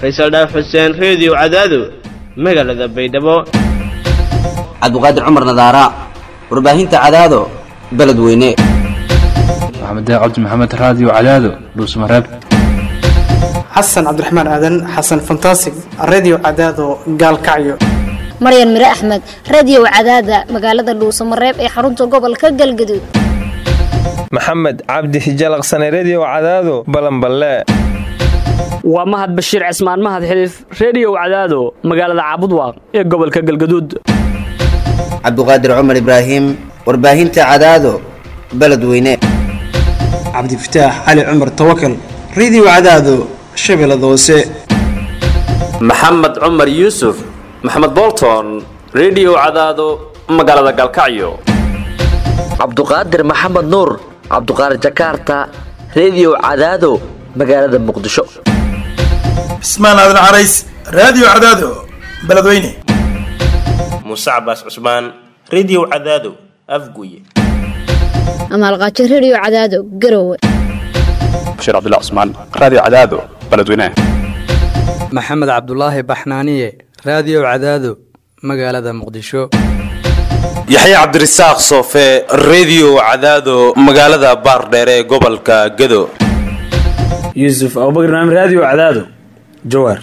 faysal dhaaf xuseen reediyo cadaado magaalada baydhabo cabdiqaadir cumar nadaara warbaahinta cadaado beledweyne maxamed cabdi maxamed raadiyo cadaado dhuusmareeb xasan cabdiraxmaan aadan xasan fantasig redio cadaado gaalkacyo maryan mire axmed radio cadaada magaalada dhuusamareeb ee xarunta gobolka galgaduud maxamed cabdi hijalaqsane redio cadaado balanballe waa mahad bashiir cismaan mahad xiliif reediyow cadaado magaalada caabudwaaq ee gobolka galgaduud cabdiqaadir cumar ibraahim warbaahinta cadaado beledweyne cabdifataax cali cumar tawakal redio cadaado shabeellada hoose maxamed cumar yuusuf maxamed bolton redio cadaado magaalada galkacyo cabduqaadir maxamed nuur cabduqaadir jakaarta redio cadaado magaalada muqdisho cismaan aadan carays raadiyo cadaado beledweyne muuse cabaas cusmaan redio cadaado afguye amaalqaajo redio cadaado garowe bashiir cabdilla cusmaan raadiyo cadaado beledweyne maxamed cabdulaahi baxnaaniye raadiyo cadaado magaalada muqdisho yaxya cabdirasaaq soofe redio cadaado magaalada baardheere ee gobolka gado yuusuf abubakr naam raadiyo cadaado jawaar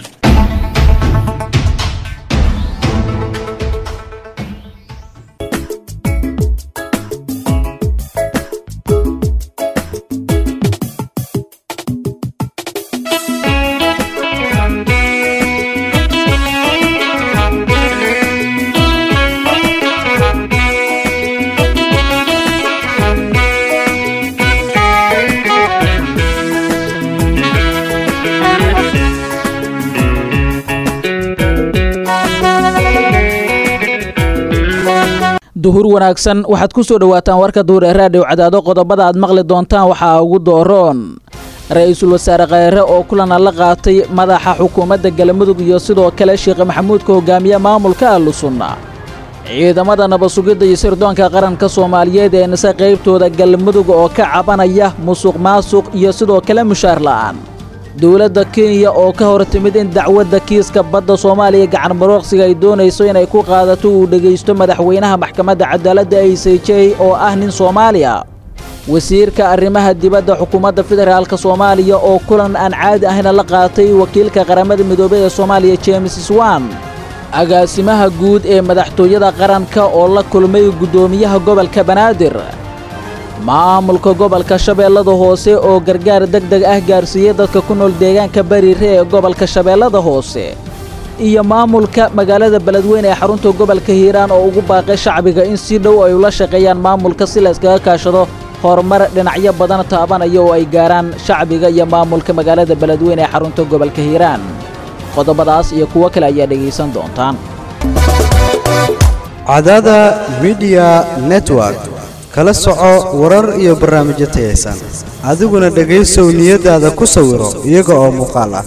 duhur wanaagsan waxaad ku soo dhowaataan warka duhur ee raadhiw cadaado qodobada aad maqli doontaan waxaa ugu dooroon ra-iisul wasaare kheyre oo kulana la qaatay madaxa xukuumadda galmudug iyo sidoo kale sheekh maxamuudka hogaamiye maamulka ahlusunna ciidamada nabasugidda iyo sirdoonka qaranka soomaaliyeed ee nise qaybtooda galmudug oo ka cabanaya musuq maasuq iyo sidoo kale mushaar la'aan dowladda kenya oo ka hor timid in dacwadda kiiska badda soomaaliya gacan marooqsiga ay doonayso inay ku qaadato uu dhegaysto madaxweynaha maxkamadda cadaaladda a c j oo ah nin soomaaliya wasiirka arrimaha dibadda xukuumadda federaalk soomaaliya oo kulan aan caadi ahna la qaatay wakiilka qaramada midoobey ee soomaaliya james swan agaasimaha guud ee madaxtooyada qaranka oo la kulmay guddoomiyaha gobolka banaadir maamulka gobolka shabeellada hoose oo gargaar deg deg ah gaarsiiyey dadka ku nool deegaanka bariire ee gobolka shabeellada hoose iyo maamulka magaalada beledweyne ee xarunta gobolka hiiraan oo ugu baaqay shacbiga in si dhow ay ula shaqeeyaan maamulka si la yskaga kaashado horumar dhinacyo badan taabanaya oo ay gaaraan shacbiga iyo maamulka magaalada beledweyne ee xarunta gobolka hiiraan qodobadaas iyo kuwo kale ayaa dhegaysan doontaan cadada midiya network kala soco warar iyo barnaamijyo tayaysan adiguna dhegaysow niyadaada ku sawiro iyaga oo muuqaal ah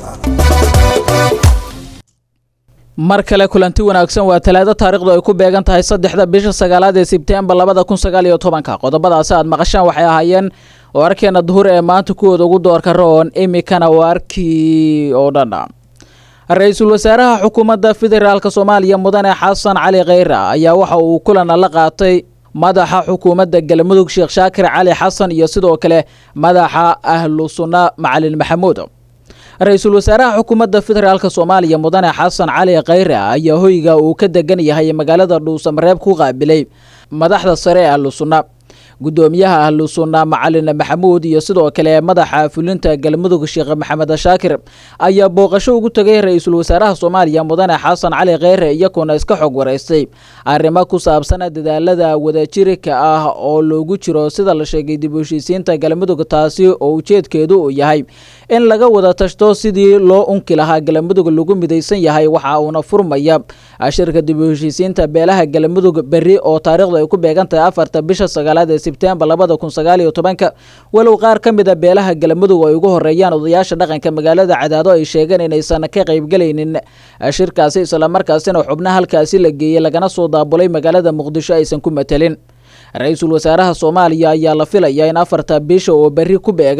mar kale kulanti wanaagsan waa talaado taarikhdu ay ku beegan tahay saddexda bisha sagaalaad ee sebtembar labada kun sagaal iyo tobanka qodobadaasi aad maqashaan waxay ahaayeen wararkeena duhur ee maanta kuwooda ugu doorka roon imikana waarkii oo dhandha ra-iisul wasaaraha xukuumadda federaalk soomaaliya mudane xasan cali kheyre ayaa waxa uu kulana la qaatay madaxa xukuumadda galmudug sheekh shaakir cali xasan iyo sidoo kale madaxa ahlu sunna macalin maxamuud ra-iisul wasaaraha xukuumadda federaalk soomaaliya mudane xasan cali kheyre ayaa hoyga uu ka degan yahay magaalada dhuusamareeb ku qaabilay madaxda sare ee ahlu sunna guddoomiyaha ahlu sunna macalin maxamuud iyo sidoo kale madaxa fulinta galmudug sheekh maxamed shaakir ayaa booqasho ugu tegay ra-iisul wasaaraha soomaaliya mudane xasan cali kheyre iyakuna iska xog waraystay arrimo ku saabsan dadaalada wadajirka ah oo loogu jiro sida la sheegay dib u heshiisiinta galmudug taasi oo ujeedkeedu uu yahay in laga wada tashto sidii loo unki lahaa galmudug lagu midaysan yahay waxa uuna furmaya shirka dib u heshiisiinta beelaha galmudug berri oo taariikhdu ay ku beegan tahay afarta bisha sagaalaad ee sebtembar labada kun sagaal iyo tobanka walow qaar ka mid a beelaha galmudug ay ugu horeeyaan odayaasha dhaqanka magaalada cadaado ay sheegeen inaysan ka qaybgelaynin shirkaasi islamarkaasina xubna halkaasi la geeyey lagana soo daabulay magaalada muqdisho aysan ku matelin ra-iisul wasaaraha soomaaliya ayaa la filayaa in afarta bisha oo berri ku beegan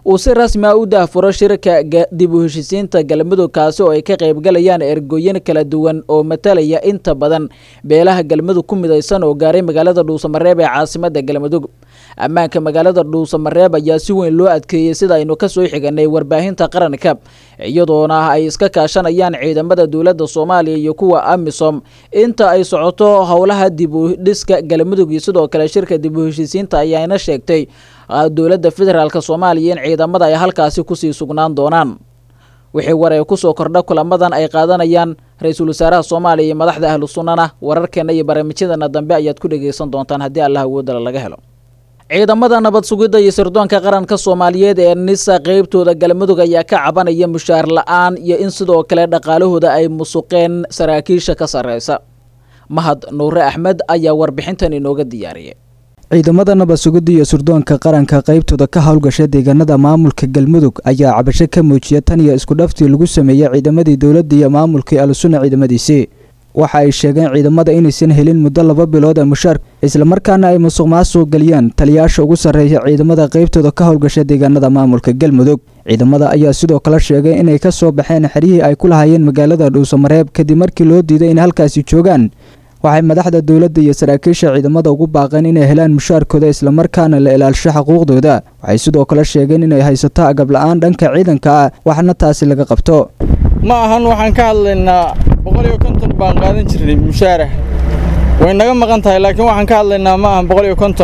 uu si rasmi ah u daahfuro shirka dib u heshisiinta galmudug kaasi oo ay ka qaybgalayaan ergooyin kala duwan oo matalaya inta badan beelaha galmudug ku midaysan oo gaaray magaalada dhuusamareeb ee caasimada galmudug ammaanka magaalada dhuusamareeb ayaa si weyn loo adkeeyey sida aynu kasoo xiganay warbaahinta qaranka iyadoona ay iska kaashanayaan ciidamada dowladda soomaaliya iyo kuwa amisom inta ay socoto howlaha dib u dhiska galmudug iyo sidoo kale shirka dib u heshisiinta ayaana sheegtay dowladda federaalk soomaaliya in ciidamada ay halkaasi kusii sugnaan doonaan wixii war ee kusoo kordha kulamadan ay qaadanayaan ra-iisul wasaaraha soomaaliya iyo madaxda ahlu sunnana wararkeena iyo barnaamijyadeena dambe ayaad ku dhageysan doontaan haddii allah awoodala laga helo ciidamada nabad sugidda iyo sirdoonka qaranka soomaaliyeed ee nisa qeybtooda galmudug ayaa ka cabanaya mushaar la-aan iyo in sidoo kale dhaqaalahooda ay musuqeen saraakiisha ka sarreysa mahad nuure axmed ayaa warbixintan inooga diyaariyay ciidamada nabad sugidda iyo sirdoonka qaranka qaybtooda ka howlgasha deegaanada maamulka galmudug ayaa cabasho ka muujiya tan iyo isku dhaftii lagu sameeyey ciidamadii dowladda iyo maamulkii alusunna ciidamadiisii waxa ay sheegeen ciidamada inaysan helin muddo laba bilood ee mushaarka islamarkaana ay musuq maasuq geliyaan taliyaasha ugu sarreeya ciidamada qaybtooda ka howlgasha deegaanada maamulka galmudug ciidamada ayaa sidoo kale sheegay inay ka soo baxeen xeryihii ay ku lahaayeen magaalada dhuusamareeb kadib markii loo diiday in halkaasi joogaan waxay madaxda dowladda iyo saraakiisha ciidamada ugu baaqeen inay helaan mushaarkooda islamarkaana la ilaalsho xuquuqdooda waxay sidoo kale sheegeen inay haysato agab la-aan dhanka ciidanka ah waxna taasi laga qabto ma ahan waxaan ka hadlaynaa boqol iyo konton baan qaadan jirnay mushaarah way naga maqan tahay laakiin waxaan ka hadlaynaa ma ahan boqol iyo konton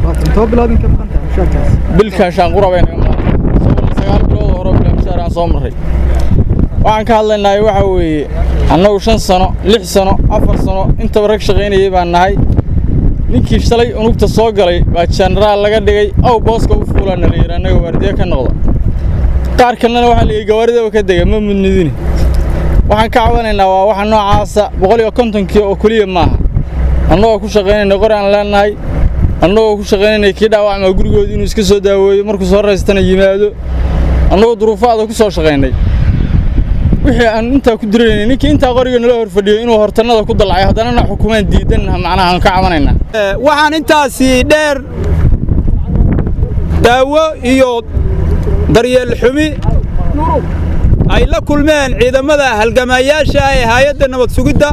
bilkan shaanqura bay naga maqan sagaal bilood hore bilaa mushaarah soo marray waxaan ka hadlaynaa waxa weeye annagu shan sano lix sano afar sano intaba rag shaqaynayay baan nahay ninkii shalay unugta soo galay baa jenaraal laga dhigay aw booska u fuulaana la yidhi annaga waardiye ka noqda qaar kalena waxaa la yidhi gawaaridaba ka dega ma mudnidini waxaan ka cabanaynaa waa waxa noocaasa boqol iyo kontonkii oo keliya maaha annagoo ku shaqaynayna qori aan leenahay annagoo ku shaqaynayna kii dhaawacmaa gurigooda inuu iska soo daaweeyo markuu soo raystana yimaado annagoo duruufaada ku soo shaqaynay wixii aan intaa ku diraynay ninkii intaa qoriga nala hor fadhiyo inuu hortannada ku dalacay haddanana xukumaan diidanna macnaha aan ka cabanaynaa waxaan intaasi dheer daawo iyo daryeel xumi ay la kulmeen ciidamada halgamayaasha ee hay-adda nabad sugidda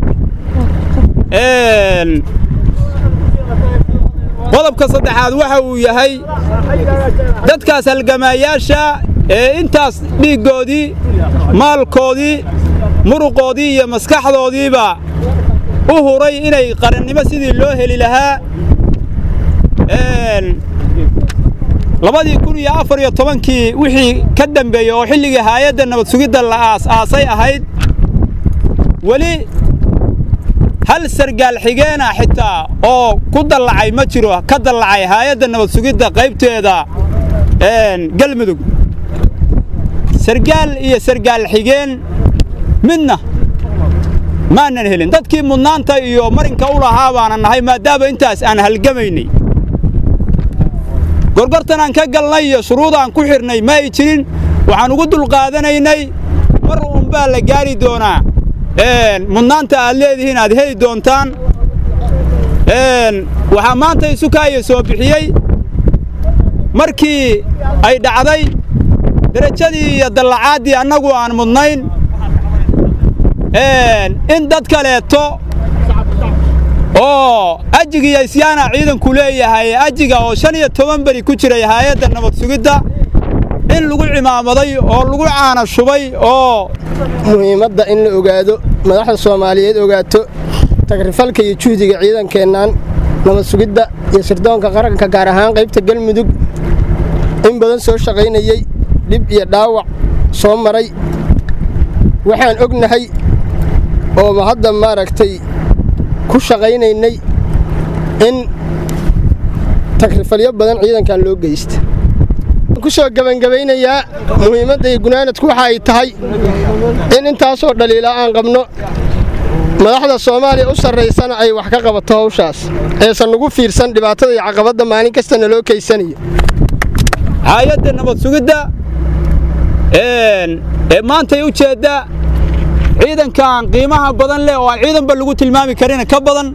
qodobka saddexaad waxa uu yahay dadkaas halgamayaasha ee intaas dhiiggoodii maalkoodii muruqoodii iyo maskaxdoodiiba u huray inay qarannimo sidii loo heli lahaa labadii kun iyo afar iyo tobankii wixii ka dambeeyey oo xilligii haayadda nabad sugidda la aas-aasay ahayd weli hal sargaal xigeena xitaa oo ku dallacay ma jiro ka dallacay haayadda nabad sugidda qaybteeda galmudug sargaal iyo sargaal xigeen midna maanan helin dadkii mudnaanta iyo marinka u lahaa baana nahay maadaama intaas aan halgamaynay gorgortan aan ka galnay iyo shuruudaan ku xidhnay ma ay jirin waxaan ugu dulqaadanaynay mar uunbaa la gaari doonaa mudnaanta aad leedihiin aad heli doontaan waxaa maanta isukaayo soo bixiyey markii ay dhacday derajadii iyo dallacaaddii annagu aan mudnayn in dad kaleeto oo ajigiiyo isyaana ciidanku leeyahay ajiga oo shan iyo toban beri ku jiray haayadda nabad sugidda in lagu cimaamaday oo lagu caana shubay oo muhiimadda in la ogaado madaxda soomaaliyeed ogaato tagrifalka iyo juhdiga ciidankeennan nabad sugidda iyo sirdoonka qaranka gaar ahaan qaybta galmudug in badan soo shaqaynayey dhib iyo dhaawac soo maray waxaan ognahay oo hadda maaragtay ku shaqaynaynay in tagrifalyo badan ciidankan loo geysta ku soo gebangebaynayaa muhiimadda iyo gunaanadku waxa ay tahay in intaasoo dhaliila aan qabno madaxda soomaaliya u sarraysana ay wax ka qabato hawshaas eesan nagu fiirsan dhibaatada iyo caqabadda maalin kastana loo keysanayo haayadda nabad sugidda ee maantay u jeedda ciidankan qiimaha badan leh oo aan ciidanba lagu tilmaami karin ka badan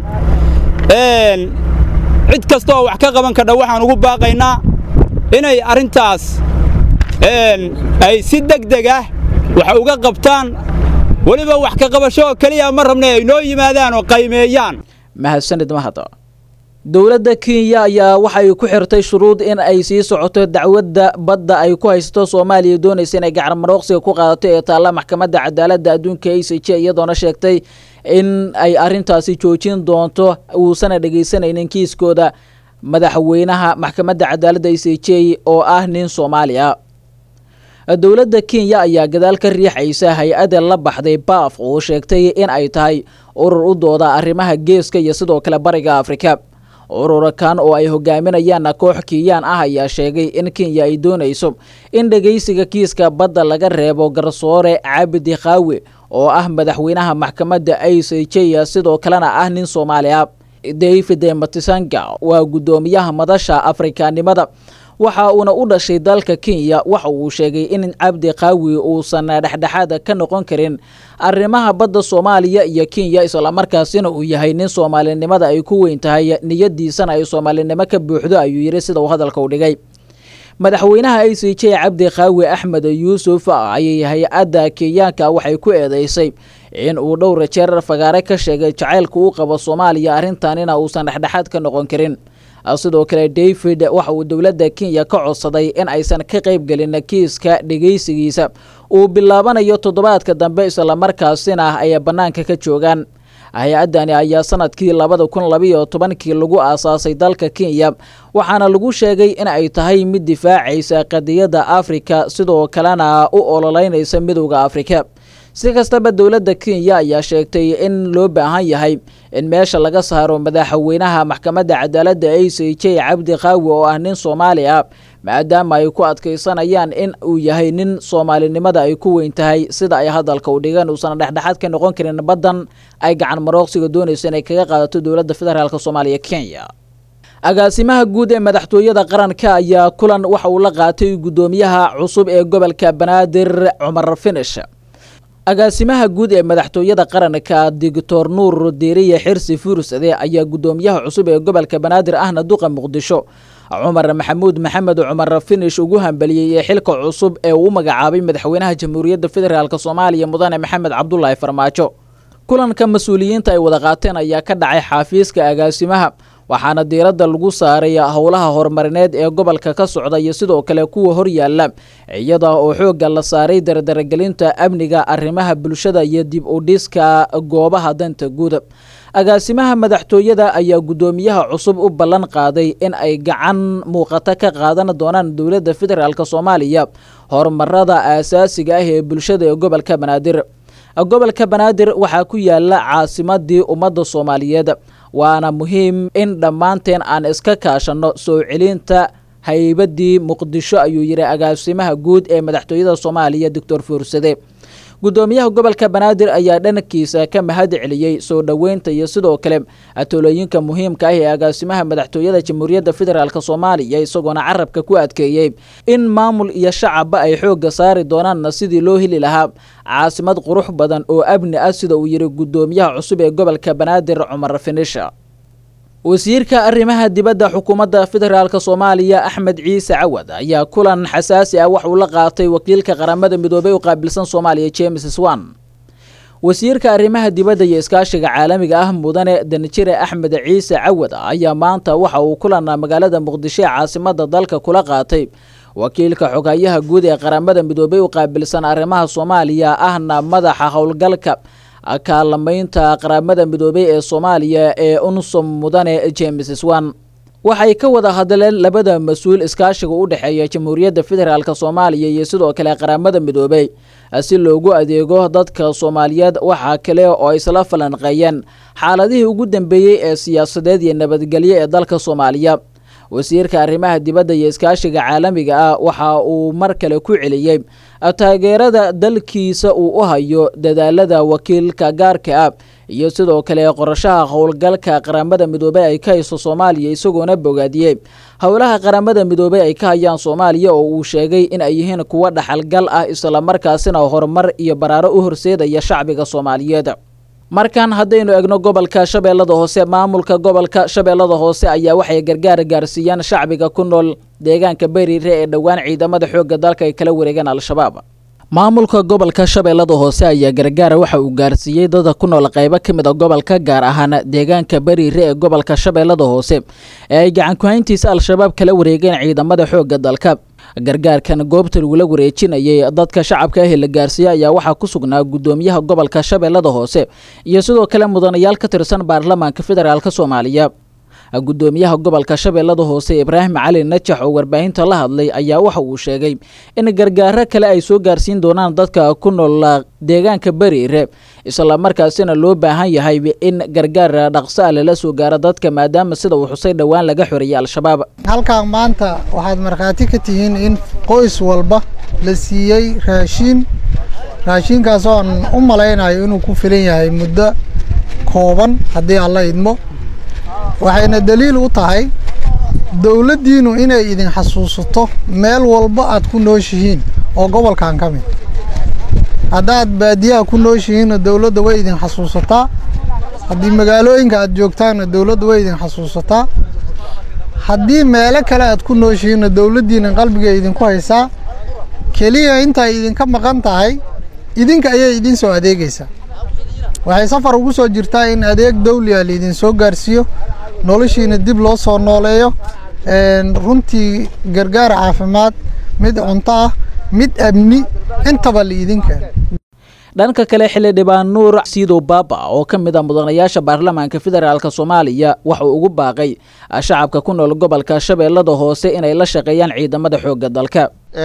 cid kasta oo wax ka qaban kadha waxaan ugu baaqaynaa inay arrintaas ay si degdeg ah wax uga qabtaan weliba wax ka qabasho oo keliya ma rabna ay noo yimaadaan oo qaymeeyaan mahadsanid mahada dowladda kenya ayaa waxay ku xirtay shuruud in ay sii socoto dacwadda badda ay ku haysato soomaaliya doonaysa inay gacanmarooqsiga ku qaadato ee taalla maxkamadda cadaaladda adduunka a c j iyadoona sheegtay in ay arrintaasi joojin doonto uusana dhegaysanaynin kiiskooda madaxweynaha maxkamadda cadaaladda a c j oo ah nin soomaali ah dowladda kenya ayaa gadaal ka riixaysa hay-adda la baxday baaf oo sheegtay in ay tahay urur u dooda arrimaha geeska iyo sidoo kale bariga afrika ururakan oo ay hogaaminayaan koox kiiyaan ah ayaa sheegay in kenya ay doonayso in dhegaysiga kiiska badda laga reebo garsoore cabdi khaawe oo ah madaxweynaha maxkamadda a c j sidoo kalena ah nin soomaali ah david matisanga waa guddoomiyaha madasha afrikanimada waxa uuna u dhashay dalka kenya waxa uu sheegay in cabdi qaawi uusan dhexdhexaad ka noqon karin arrimaha badda soomaaliya iyo kenya islamarkaasina uu yahay nin soomaalinimada ay ku weyn tahay niyadiisana ay soomaalinimo ka buuxdo ayuu yidhi sida uu hadalka u dhigay madaxweynaha a c j cabdi qaawi axmed yuusuf ayay hay-adda kenyaanka waxay ku eedeysay in uu dhowra jeer fagaare ka sheegay jacaylka u qabo soomaaliya arrintanina uusan dhexdhexaad ka noqon karin sidoo kale david waxa uu dowladda kenya ka codsaday in aysan ka qaybgelin kiiska dhegaysigiisa uu bilaabanayo toddobaadka dambe islamarkaasina ay bannaanka ka joogaan hay-addani ayaa sanadkii labada kun labayo tobankii lagu aasaasay dalka kenya waxaana lagu sheegay in ay tahay mid difaacaysa qadiyadda afrika sidoo kalena u ololeynaysa midowda afrika si kastaba dowladda kenya ayaa sheegtay in loo baahan yahay in meesha laga saaro madaxweynaha maxkamadda cadaaladda a c j cabdi qaawi oo ah nin soomaali ah maadaama ay ku adkaysanayaan in uu yahay nin soomaalinimada ay ku weyn tahay sida ay hadalka u dhigeen uusan dhexdhexaad ka noqon karin baddan ay gacan marooqsiga doonayso inay kaga qaadato dowladda federaalk soomaaliya kenya agaasimaha guud ee madaxtooyada qaranka ayaa kulan waxa uu la qaatay guddoomiyaha cusub ee gobolka banaadir cumar finish agaasimaha guud ee madaxtooyada qaranka doctor nuur diiriye xirsi fuursade ayaa guddoomiyaha cusub ee gobolka banaadir ahna duqa muqdisho cumar maxamuud maxamed cumar finish ugu hambeliyey ee xilka cusub ee uu magacaabay madaxweynaha jamhuuriyadda federaalk soomaaliya mudane maxamed cabdulaahi farmaajo kulanka mas-uuliyiinta ay wada qaateen ayaa ka dhacay xaafiiska agaasimaha waxaana diiradda lagu saaray howlaha horumarineed ee gobolka ka socda iyo sidoo kale kuwa horyaala iyada oo xoogga la saaray dardaragelinta amniga arrimaha bulshada iyo dib u dhiska goobaha danta guud agaasimaha madaxtooyada ayaa guddoomiyaha cusub u ballan qaaday in ay gacan muuqata ka qaadan doonaan dowladda federaalk soomaaliya horumarada aasaasiga ah ee bulshada ee gobolka banaadir gobolka banaadir waxaa ku yaala caasimadii ummadda soomaaliyeed waana muhiim in dhammaanteen aan iska kaashanno soo celinta haybadii muqdisho ayuu yidhi agaasimaha guud ee madaxtooyada soomaaliya doctor fuursade guddoomiyaha gobolka banaadir ayaa dhankiisa ka mahad celiyey soo dhoweynta iyo sidoo kale atolooyinka muhiimka ah ee agaasimaha madaxtooyada jamhuuriyadda federaalk soomaaliya isagoona carabka ku adkeeyey in maamul iyo shacabba ay xoogga saari doonaanna sidii loo heli lahaa caasimad qurux badan oo amni ah sida uu yidhi guddoomiyaha cusub ee gobolka banaadir cumar finisha wasiirka arrimaha dibadda xukuumadda federaalk soomaaliya axmed ciise cawad ayaa kulan xasaasi ah wax uu la qaatay wakiilka qaramada midoobey u qaabilsan soomaaliya james swan wasiirka arrimaha dibadda iyo iskaashiga caalamiga ah mudane danjire axmed ciise cawad ayaa maanta waxa uu kulan magaalada muqdisho ee caasimada dalka kula qaatay wakiilka xogayaha guud ee qaramada midoobey u qaabilsan arrimaha soomaaliya ahna madaxa howlgalka kaalamaynta qaramada midoobey ee soomaaliya ee unsum mudane james swan waxay ka wada hadleen labada mas-uul iskaashiga u dhexeeya jamhuuriyadda federaalk soomaaliya iyo sidoo kale qaramada midoobey si loogu adeego dadka soomaaliyeed waxaa kale oo isla falanqeeyeen xaaladihii ugu dambeeyey ee siyaasadeed iyo nabadgelyo ee dalka soomaaliya wasiirka arrimaha dibadda iyo iskaashiga caalamiga ah waxa uu mar kale ku celiyey taageerada dalkiisa uu u hayo dadaalada wakiilka gaarka ah iyo sidoo kale qorashaha howlgalka qaramada midoobey ay ka hayso soomaaliya isagoona bogaadiyey howlaha qaramada midoobey ay ka hayaan soomaaliya oo uu sheegay in ay yihiin kuwo dhaxalgal ah islamarkaasina horumar iyo baraaro u horseedaya shacbiga soomaaliyeed markan haddaynu egno gobolka shabeellada hoose maamulka gobolka shabeellada hoose ayaa waxay gargaar gaarsiiyaan shacbiga ku nool deegaanka beriire ee dhowaan ciidamada xoogga dalka ay kala wareegeen al-shabaab maamulka gobolka shabeellada hoose ayaa gargaara waxa uu gaarsiiyey dada ku nool qaybo ka mid a gobolka gaar ahaan deegaanka beriire ee gobolka shabeellada hoose ee ay gacan ku-hayntiisa al-shabaab kala wareegeen ciidamada xoogga dalka gargaarkan goobta lagula wareejinayay dadka shacabka ahi la gaarsiiyey ayaa waxaa ku sugnaa gudoomiyaha gobolka shabeellada hoose iyo sidoo kale mudanayaal ka tirsan baarlamaanka federaalk soomaaliya gudoomiyaha gobolka shabeellada hoose ibraahim cali najax oo warbaahinta la hadlay ayaa waxa uu sheegay in gargaaro kale ay soo gaarsiin doonaan dadka ku nool deegaanka beriire islamarkaasina loo baahan yahay in gargaar dhaqso ah lala soo gaaro dadka maadaama sida uu xusay dhowaan laga xoreeyay al-shabaab halkan maanta waxaad markhaati ka tihiin in qoys walba la siiyey raashiin raashiinkaas oo aan u malaynayo inuu ku filan yahay muddo kooban haddii alla idmo waxayna daliil u tahay dowladdiinnu inay idin xasuusato meel walba aad ku nooshihiin oo gobolkan ka mid haddaad baadiyaha ku nooshihiinna dowladda way idin xasuusataa haddii magaalooyinka aad joogtaanna dowladda way idin xasuusataa haddii meelo kale aad ku nooshihiinna dowladdiinna qalbiga idinku haysaa keliya intay idinka maqan tahay idinka ayay idin soo adeegaysaa waxay safar ugu soo jirtaa in adeeg dawliga laidin soo gaarsiiyo noloshiina dib loo soo nooleeyo runtii gargaar caafimaad mid cunto ah mid amni intaba laidin keeno dhanka kale xildhibaan nuur siidow baaba oo ka mid a mudanayaasha baarlamaanka federaalk soomaaliya waxa uu ugu baaqay shacabka ku nool gobolka shabeellada hoose inay la shaqeeyaan ciidamada xoogga dalka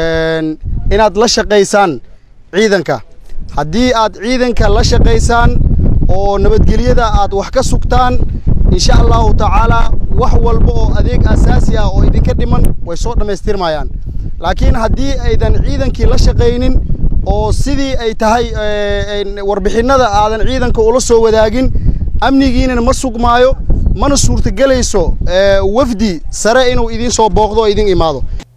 inaad la shaqaysaan ciidanka haddii aad ciidanka la shaqaysaan oo nabadgelyada aad wax ka sugtaan insha allahu tacaalaa wax walba oo adeeg asaasi ah oo idinka dhiman way soo dhammaystirmayaan laakiin haddii aydan ciidankii la shaqaynin oo sidii ay tahay warbixinnada aadan ciidanka ula soo wadaagin amnigiinana ma sugmaayo mana suurtagelayso wafdi sare inuu idiin soo booqdo oo idin imaado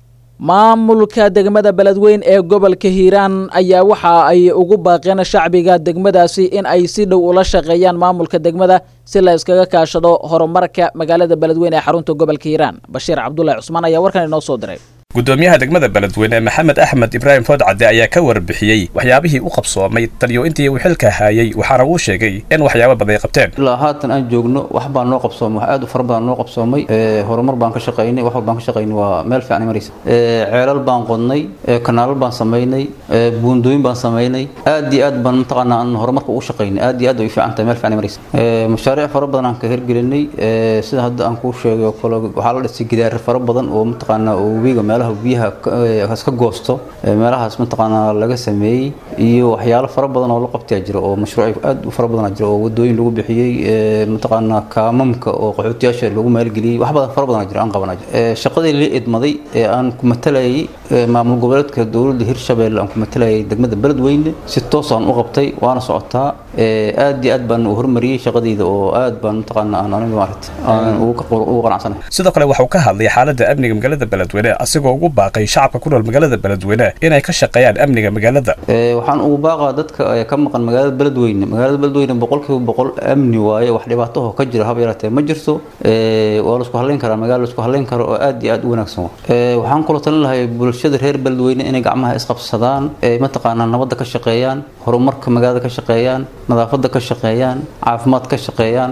maamulka degmada beledweyn ee gobolka hiiraan ayaa waxa ay ugu baaqeen shacbiga degmadaasi in ay si dhow ula shaqeeyaan maamulka degmada si la iskaga kaashado horumarka magaalada beledweyn ee xarunta gobolka hiiraan bashiir cabdulahi cusmaan ayaa warkan inoo soo diray gudoomiyaha degmada beledweyne maxamed axmed ibraahim foodcadde ayaa ka warbixiyey waxyaabihii u qabsoomay taliyo intii uu xilka haayay waxaana uu sheegay in waxyaabo badan ay qabteen ilaa haatan aan joogno wax baan noo qabsoomay wax aad u fara badan noo qabsoomay horumar baan ka shaqaynay wax walbaan ka shaqaynay waa meel fiican maraysa ceelal baan qodnay kanaalal baan samaynay buundooyin baan samaynay aad iyo aad baan mataqaanaa aan horumarka ugu shaqaynay aad iyo aad way fiican tahay meel fiican maraysa mashaariic fara badan aan ka hirgelinay sida hadda aan kuu sheegay oo kale waxaa la dhisay gidaar fara badan oo mataqaanaa oo webiga meelaha biyaha ka goosto meelahaas mataqaanaa laga sameeyey iyo waxyaalo fara badan oo la qabtaa jira oo mashruuc aad u fara badan jira oo wadooyin lagu bixiyey mataqaanaa kaamamka oo qaxootiyaasha lagu maalgeliyey wax badan fara badan jira aan qabana jira shaqadii la idmaday ee aan ku matalayay maamul goboleedka dowladda hirshabeelle aan ku matalayay degmada beledweyne si toosaan u qabtay waana socotaa aad iyo aad baan u horumariyey shaqadayda oo aad baan mataqaanaa aan aniga maaragta aan ugu qanacsanahay sidoo kale waxuu ka hadlay xaaladda amniga magaalada beledweyne asigoo ugu baaqay shacabka ku nool magaalada beledweyne inay ka shaqeeyaan amniga magaalada waxaan ugu baaqaa dadka ka maqan magaalada beledweyne magaalada beledweyne boqolkiiba boqol amni waaye wax dhibaataho ka jira haba yaraatee ma jirto waa laisku halayn karaa magaala laisku halayn karo oo aad iyo aad u wanaagsan waxaan kula talin lahay bulshada reer beledweyne inay gacmaha isqabsadaan mataqaanaa nabadda ka shaqeeyaan horumarka magaalada ka shaqeeyaan nadaafadda ka shaqeeyaan caafimaad ka shaqeeyaan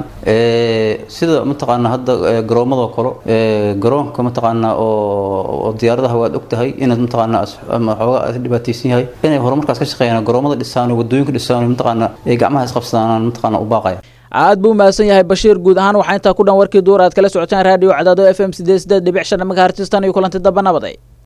sida mataqaanaa hadda garoomadoo kale garoonka mataqaanaa oo diyaaradaha waad og tahay inaad mataqaanaa xoogaa dhibaataysan yahay inay horumarkaas ka shaqeeyaan garoomada dhisaan oo wadooyinka dhisaan mataqaanaa ay gacmaha isqabsadaan mataqaanaa u baaqaya aad buu mahadsan yahay bashiir guud ahaan waxaa intaa ku dhan warkii duur aad kala socotaan raadiyo cadaado f m sideed sideed dhibic shan megahertistan iyo kulanti damba nabaday